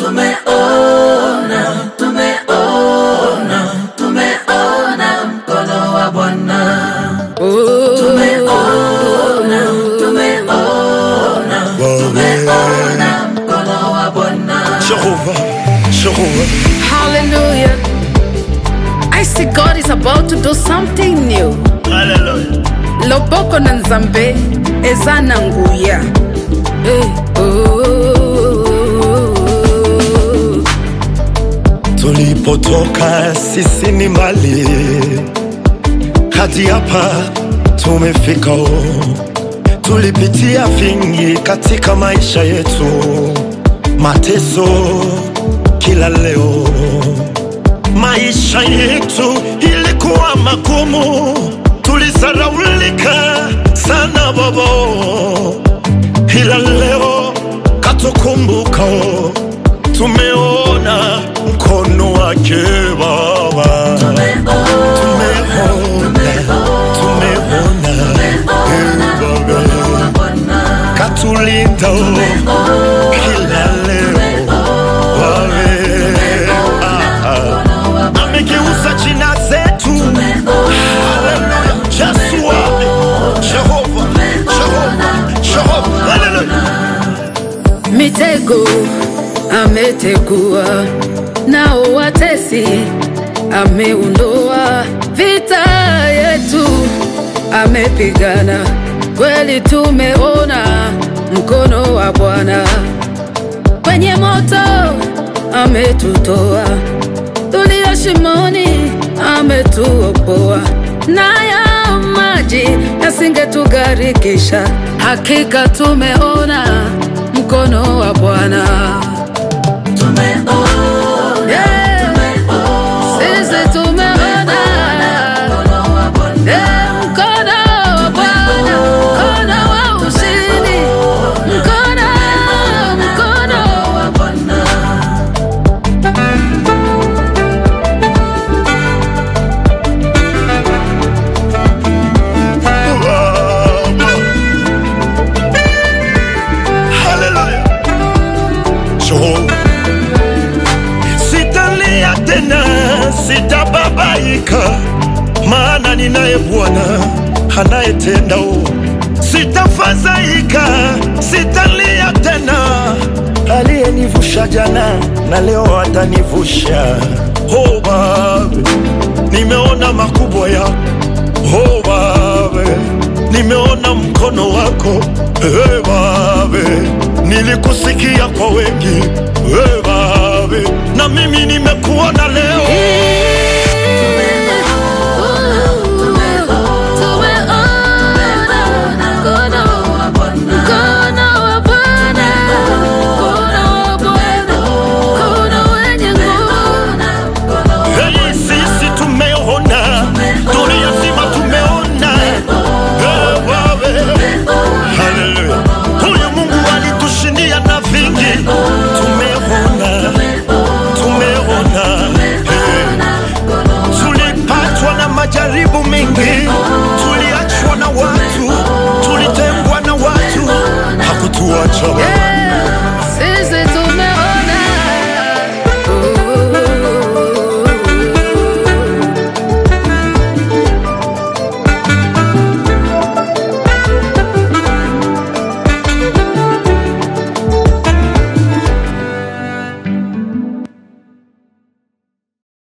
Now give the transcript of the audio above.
tumeona, tumeona, tumeona mkono wa Bwana. Tumeona, tumeona, tumeona mkono wa Bwana. Jehovah, Jehovah. Hallelujah. I see God is about to do something new. Hallelujah. Loboko na nzambe eza na nguya. Hey, oh. Tulipotoka sisi ni mbali, hadi hapa tumefika. oh. Tulipitia vingi katika maisha yetu, mateso kila leo. Maisha yetu ilikuwa magumu, tulisaraulika sana babo, ila leo katukumbuka, tumeona mkono wake Baba, tumeona, tumeona eh, Baba katulinda kila leo wawe ah, ah. amegeuza jina zetu Haleluya. Yesu wawe Jehova Jehova Jehova Haleluya Mitego ametegua, nao watesi ameondoa, vita yetu amepigana, kweli tumeona mkono wa Bwana kwenye moto ametutoa, tulio shimoni ametuokoa, nayo maji yasingetugharikisha. Hakika tumeona mkono wa Bwana. Yeah. Sisi tumeona Yeah, mkono wa Bwana, mkono wa ushindi, mkono, mkono wa Haleluya Jehova Sitalia tena sitababaika maana ninaye Bwana anayetenda o. Sitafadhaika, sitalia tena, aliyenivusha jana na leo atanivusha. Oh Baba, nimeona makubwa yako. Oh Baba, nimeona mkono wako. Hey, Baba, nilikusikia kwa wengi.